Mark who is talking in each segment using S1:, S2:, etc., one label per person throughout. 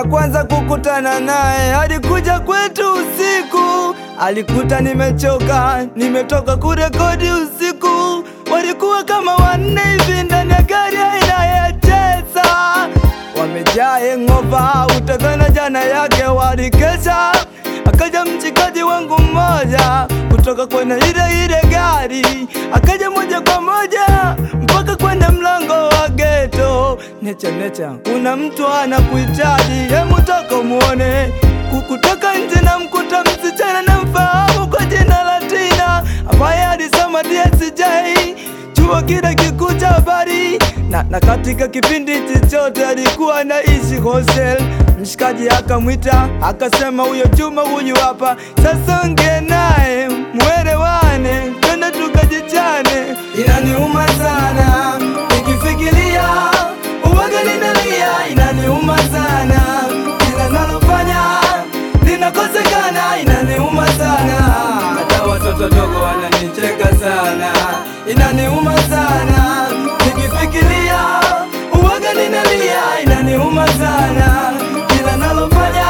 S1: kwanza kukutana naye alikuja kwetu usiku, alikuta nimechoka, nimetoka kurekodi usiku. Walikuwa kama wanne hivi ndani ya gari aina ya Tesla, wamejaa hangover, utadhani jana yake walikesha. Akaja mchikaji wangu mmoja kutoka kwenye ile ile gari, akaja moja kwa moja mpaka kwenye mlango wa geto. Necha necha, kuna mtu anakuhitaji, hemu toka muone. Kukutoka nje na mkuta msichana na mfahamu kwa jina la Tina ambaye alisoma DSJ chuo kile kikuu cha habari na, na katika kipindi chochote alikuwa anaishi hostel. Mshikaji akamwita akasema, huyo Juma huyu hapa sasa, ongea naye mwelewane, twende tukajichane. Inaniuma sana nikifikiria uwaga ninalia, inaniuma sana kila nalofanya linakosekana, inaniuma sana hata watoto dogo wananicheka sana, inaniuma sana nikifikiria uwaga ninalia, inaniuma sana kila nalofanya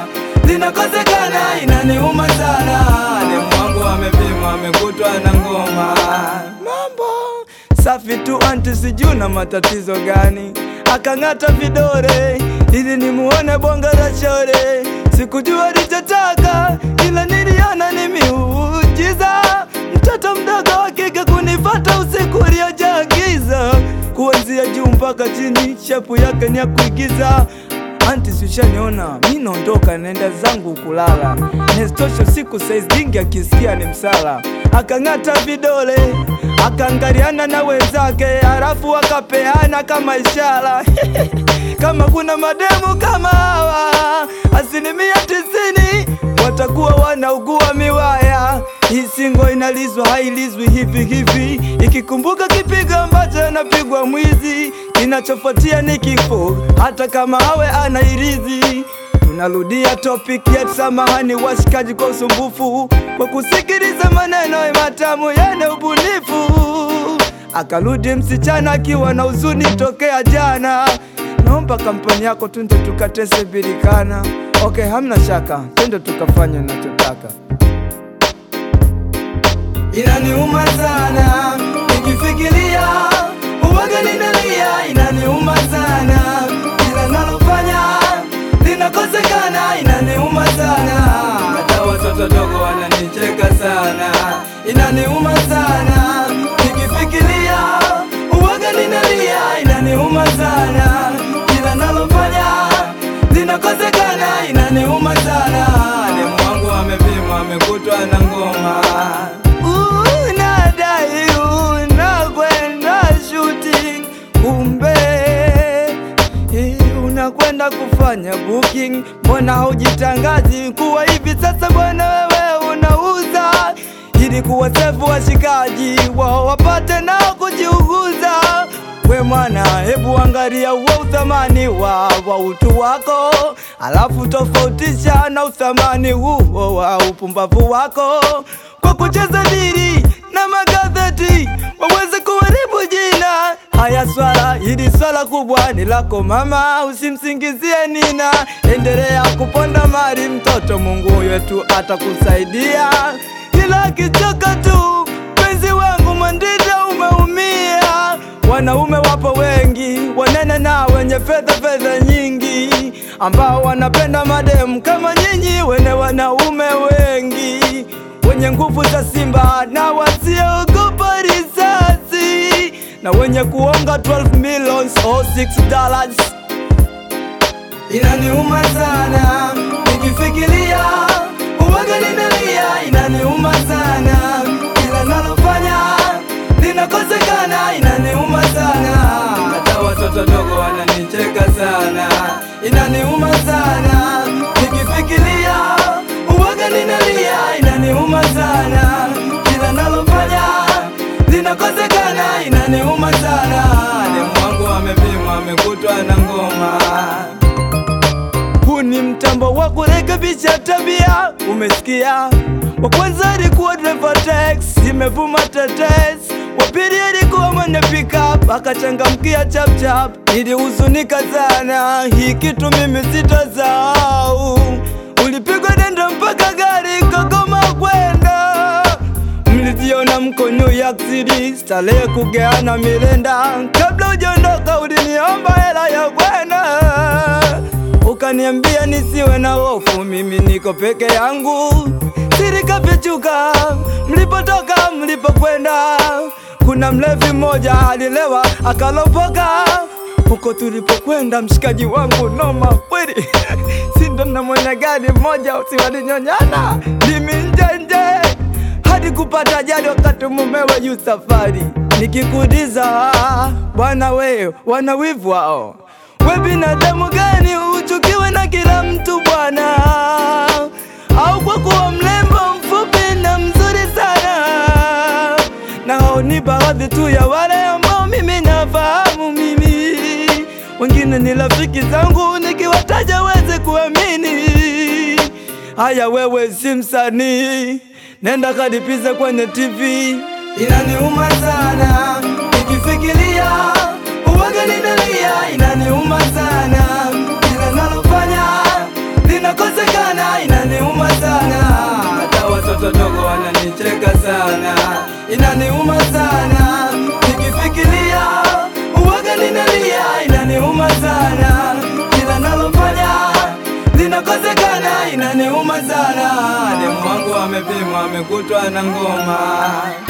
S1: linakosekana, inaniuma sana. Demu wangu amepimwa amekutwa na ngoma, mambo safi tu anti, sijui na matatizo gani, akang'ata vidore ili nimuone bonga la shore. Sikujua alichotaka ila niliona ni miujiza, mtoto mdogo wa kike kunifata usiku uliojaa giza, kuanzia juu mpaka chini, shepu yake ni ya kuigiza. Anti, sishaniona mi naondoka, naenda zangu kulala. Nestosho siku saizi dingi akisikia ni msala. Akang'ata vidole akaangaliana na wenzake, halafu akapeana kama ishara kama kuna mademu kama hawa, asilimia tisini watakuwa wanaugua miwaya. Hii singo inalizwa hailizwi hivi hivi, ikikumbuka kipigo ambacho anapigwa mwizi, kinachofuatia ni kifo, hata kama awe anairizi. Tunarudia topic yetu, samahani washikaji kwa usumbufu, kwa kusikiliza maneno matamu yenye ubunifu. Akarudi msichana akiwa na huzuni tokea jana, naomba kampani yako twende tukatese birikana. Okay, hamna shaka, twende tukafanya nachotaka. Inaniuma sana nikifikiria uwaga ninalia, inaniuma sana kila nalofanya linakosekana, inaniuma sana hata watoto dogo wananicheka sana, inaniuma sana nikifikiria uwaga ninalia, inaniuma sana kila nalofanya linakosekana, inaniuma sana. Demu wangu amepimwa amekutwa na ngoma unadai unakwenda shooting, kumbe eh, unakwenda kufanya booking. Mbona haujitangazi kuwa hivi sasa bwana wewe unauza, ili kuwasefu washikaji wao wapate nao kujiuguza. We mwana, hebu angalia uwa uthamani wa, wa utu wako, alafu tofautisha na uthamani huo wa upumbavu wako kwa kucheza dili na magazeti waweze kuharibu jina. Haya, swala hili swala kubwa ni lako mama, usimsingizie Nina. Endelea kuponda mali mtoto, Mungu wetu atakusaidia, ila akichoka tu penzi wangu Mwandida umeumia. Wanaume wapo wengi wanene na wenye fedha fedha nyingi, ambao wanapenda mademu kama nyinyi wene wanaume wengi wenye nguvu za simba na wasiogopa risasi na wenye kuonga 12 millions or 6 dollars. Inaniuma sana nikifikiria uwaga ninalia, inaniuma sana kila nalofanya linakosekana, inaniuma sana hata watoto dogo wananicheka sana, inaniuma sana nikifikiria uwaga ninalia, inaniuma sana kila nalofanya linakosekana, inaniuma sana. Demu wangu amepimwa amekutwa na ngoma huu ni mtambo wa kurekebisha tabia, umesikia? Wa kwanza alikuwa driver tax, imevuma tetes, wapili alikuwa mwenye pickup akachangamkia chapchap. Nilihuzunika sana, hii kitu mimi sitasahau. Ulipigwa denda mpaka gari kagoma kwenda mliziona mko New York City, starehe kugeana milenda. Kabla ujaondoka uliniomba hela ya kwenda, ukaniambia nisiwe na hofu, mimi niko peke yangu. Siri kafichuka, mlipotoka mlipokwenda. Kuna mlevi mmoja alilewa akalopoka huko tulipokwenda, mshikaji wangu noma kweli sindo na mwenye gari mmoja usiwalinyonyana ndimi njenje hadi kupata ajali wakati mumewe yu safari. Nikikuuliza bwana, we wana wivu wao, we binadamu gani uchukiwe na kila mtu bwana? Au kwa kuwa mlembo mfupi na mzuri sana? Na hao ni baadhi tu ya wale ambao mimi nafahamu mimi, wengine ni rafiki zangu, nikiwataja weze kuamini. Haya, wewe si msanii, nenda kadipize kwenye TV. Inaniuma sana nikifikiria uwaga ninalia, inaniuma sana kila nalofanya linakosekana, inaniuma sana hata watoto dogo wananicheka sana, inaniuma sana nikifikiria uwaga ninalia, inaniuma sana kila nalofanya linakosekana, inaniuma sana. Demu wangu amepimwa amekutwa na ngoma